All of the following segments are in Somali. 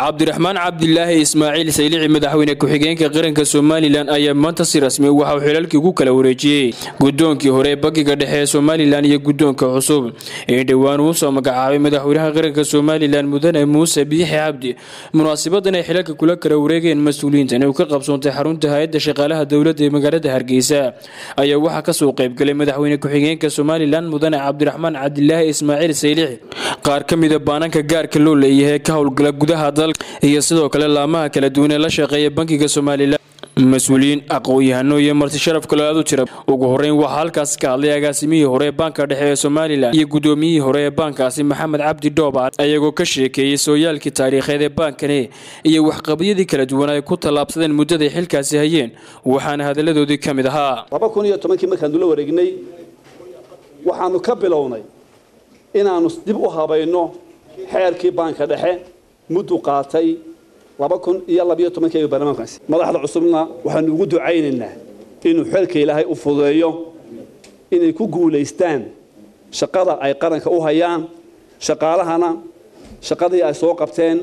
cabdiraxmaan cabdilaahi ismaaciil saylici madaxweyne ku-xigeenka qaranka somalilan ayaa maanta si rasmi waxa uu xilalkii ugu kala wareejiyey gudoonkii hore ee bankiga dhexe ee somalilan iyo gudoonka cusub ee dhowaan uu soo magacaabay madaxweynaha qaranka somalilan mudane muuse biixi cabdi munaasabadan ay xilalka kula kala wareegeen mas-uuliyiintan uu ka qabsoontay xarunta hay-adda shaqaalaha dowladda ee magaalada hargeysa ayaa waxaa kasoo qaybgalay madaxweyne ku-xigeenka somalilan mudane cabdiraxmaan cabdilaahi ismaaciil saylici qaar ka mida baananka gaarka loo leeyahay ka howlgala gudaha dalka iyo sidoo kale laamaha kala duwan ee la shaqeeya bankiga somalilan mas-uuliyiin aqoon-yahano iyo marti sharaf kaloo aad u jira ugu horeyn waxaa halkaasi ka hadlay agaasimihii hore ee baanka dhexe ee somalilan iyo gudoomiyihii hore ee baankaasi maxamed cabdi dhooba ayagoo ka sheekeeyey sooyaalkii taariikheed ee baankani iyo waxqabadyadii kala duwan ay ku tallaabsadeen muddaday xilkaasi hayeen waxaana hadalladoodii ka mid ahaa laba kun iyo tobankii markaanu la wareegnay waxaanu ka bilownay inaanu dib u habayno xeerkii baanka dhexe muddu qaatay laba kun iyo labiyo tobankii barlamaankaasi madaxda cusubna waxaanu ugu ducaynaynaa inuu xeelka ilaahay u fudeeyo inay ku guulaystaan shaqada ay qaranka u hayaan shaqaalahana shaqadii ay soo qabteen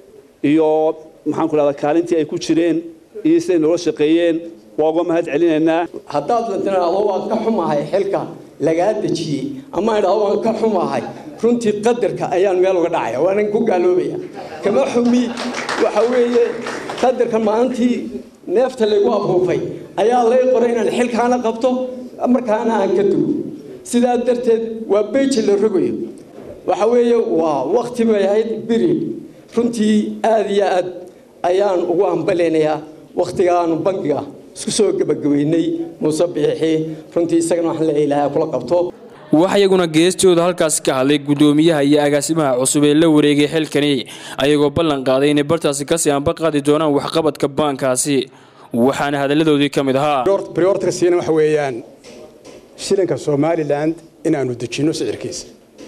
iyo maxaan ku dhahdaa kaalintii ay ku jireen iyo siday noola shaqeeyeen waa uga mahad celinaynaa haddaad la tiraahdo waan ka xumahay xilka lagaa dejiyey ama idhahdo waan ka xumahay runtii qadarka ayaan meel uga dhacaya waanan ku gaaloobaya kama xumi waxa weeye qadarka maalintii neefta laygu abuufay ayaa lay qoray inaan xilkaana qabto markaana aan ka dugo sidaa darteed waa beji la rogayo waxa weeye waa wakti bay ahayd beriod runtii aada iyo aad ayaan ugu ambalaynayaa wakhtigaanu bankiga isku soo gebagabeynay muuse biixi runtii isagana waxaan leeyahay ilaahay kula qabto wax iyaguna geestooda halkaasi ka hadlay gudoomiyaha iyo agaasimaha cusub ee la wareegay xilkani ayagoo ballan qaaday inay bartaasi kasii anba qaadi doonaan waxqabadka baankaasi waxaana hadalladoodii ka mid ahaa briortka siina waxa weeyaan shilinka somalilan inaanu dejinno sicirkiisa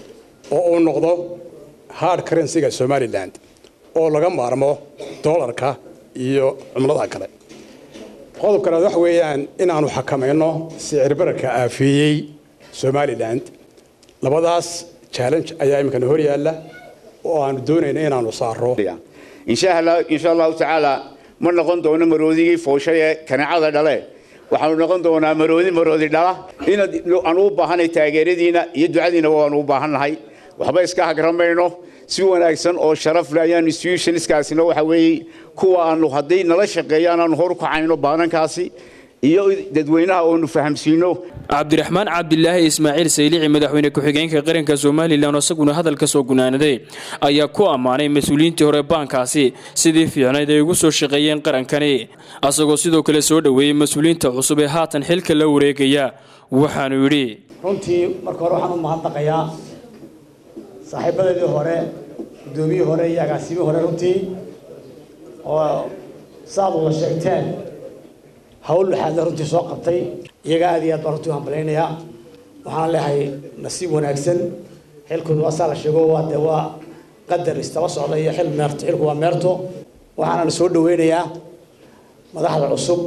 oo uu noqdo hard currencyga somalilan oo laga maarmo doolarka iyo cumladaha kale qodobkanaad waxa weeyaan inaanu xakamayno sicir bararka aafeeyey somalilan labadaas challenge ayaa iminkana hor yaalla oo aanu doonayna inaanu saaro insha allahu tacaala ma noqon doono maroodigii fooshay ee kaneecada dhale waxaanu noqon doonaa maroodi maroodi dhala inaad aan u baahanay taageeradiina iyo ducadiina waanu u baahannahay waxba iska hagramayno si wanaagsan oo sharaf leh ayaan institutionskaasina waxa weeye kuwa aanu hadday nala shaqeeyaan aanu hor u kacayno baanankaasi iyo dadweynaha oonu fahamsiino cabdiraxmaan cabdilaahi ismaaciil saylici madaxweyne ku-xigeenka qaranka somalilan isaguna hadalka soo gunaanaday ayaa ku ammaanay mas-uuliyiintii hore baankaasi sidii fiicnayd ay ugu soo shaqeeyeen qarankani asagoo sidoo kale soo dhoweeyey mas-uuliyiinta cusub ee haatan xilka la wareegaya waxaanu yidhi runtii marka hore waxaan u mahadnaqayaa saaxiibadeedii hore guddoomiyihii hore iyo agaasimihii hore runtii oo saaad wada sheegteen hawl laxaadna runtii soo qabtay iyaga aad iyo aad baan runtii u hambalaynayaa waxaan leehay nasiib wanaagsan xilkooda waa saa la sheego waa dee waa qadar istaba socda iyo xil meerto xilku waa meerto waxaana soo dhaweynayaa madaxda cusub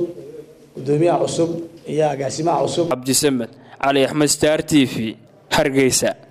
guddoomiyaha cusub iyo agaasimaha cusub cabdisamed cali axmed star t v hargeysa